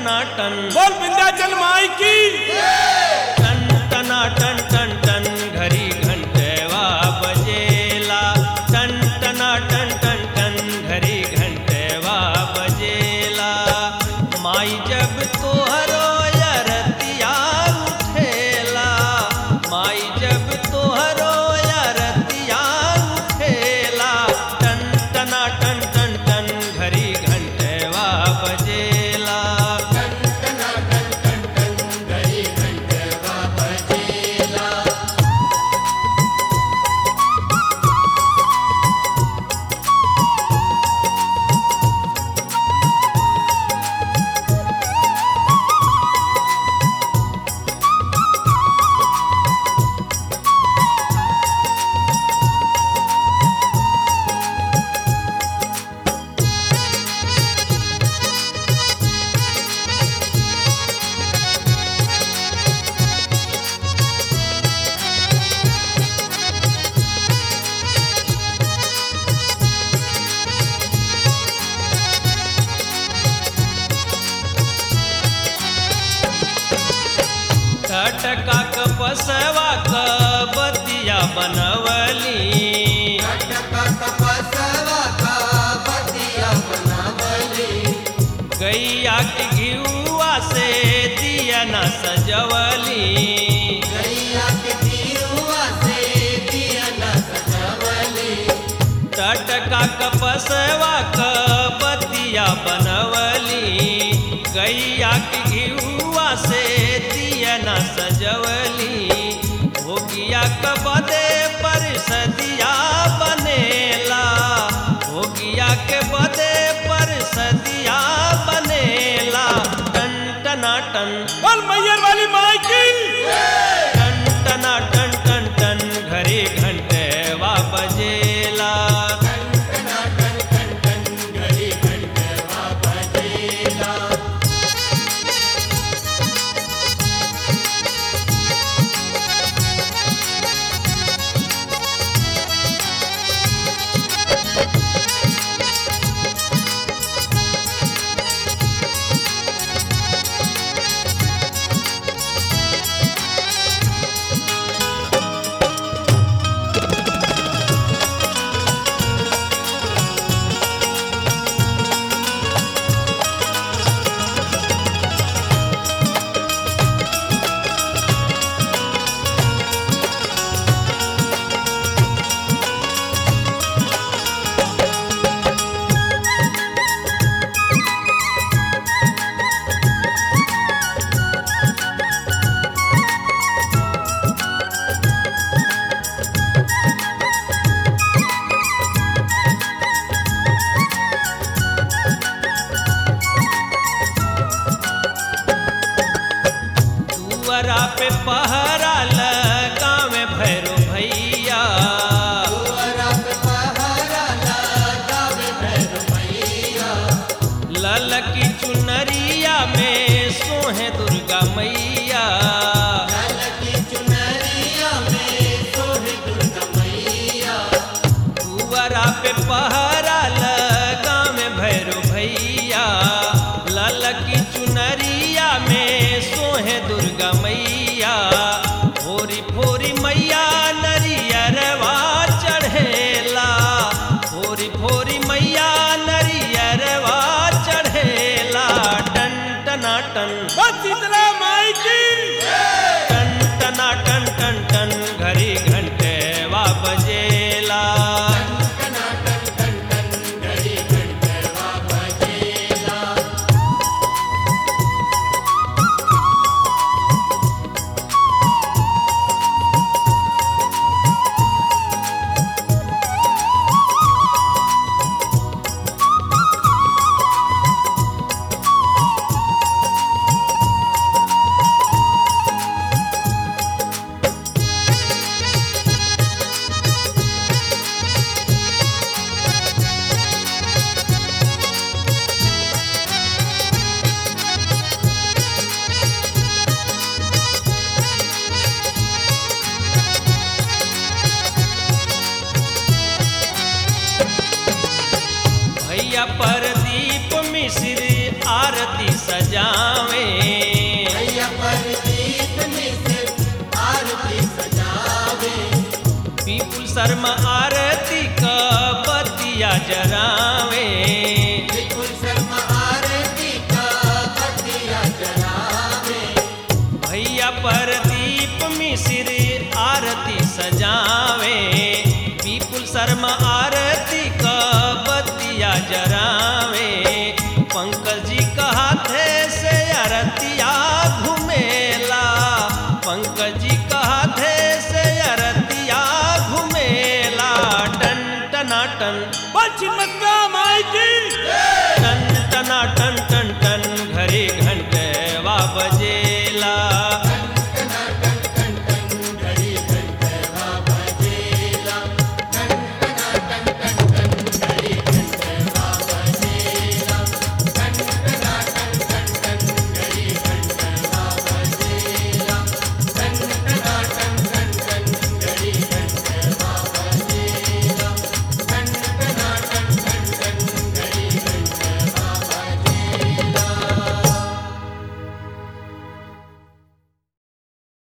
टनाटन बोल विंध्याचल माई की टन टना टन टन टन घरी घंटेवा बजेला टन टना टन टन टन घरी घंटेवा बजेला माई जब तोहरो यरतिया उठेला माई जब तोहरो यरतिया उठेला टन टना टन टन टन घरी घंटेवा बजेला ठटका कपसवा क बतिया बनवली गैया के घिउआ से दिया न सजवली टटका कपसवा क बतिया बनवली गैया के घिउआ से दिया न सजवली भोगिया कबदे पर सदिया बनेला भोगिया के बदे पर सदिया बनेला टन टना टन बोल मैयर वाली माई की टन टना टन टन टन घरे घंटे वा बजेला दुअरा पे पहरा लगावे भैरो भैया ललकी चुनरिया में सोहे दुर्गा मैया दुअरा पे पहरा लगावे भैरो भैया ललकी चुनरिया में सोहे दुर्गा मैया फोरी फोरी मैया नरियरवा चढ़ेला फोरी फोरी मैया नरियरवा चढ़ेला टन टना टन बोल शीतला माई की टन टना टन टन टन घड़ी घंटे वा बजेला भैया परदीप मिश्र आरती सजावे पीपुल शर्मा आरती का बतिया जरावे भैया पर दीप मिश्र आरती सजावे पीपुल शर्मा आरती का बतिया जरावे पंकज जी का हाथे से आरतिया घुमेला पंकज जी का हाथे से आरतिया घुमेला टन टना टन बोल चिन्मत का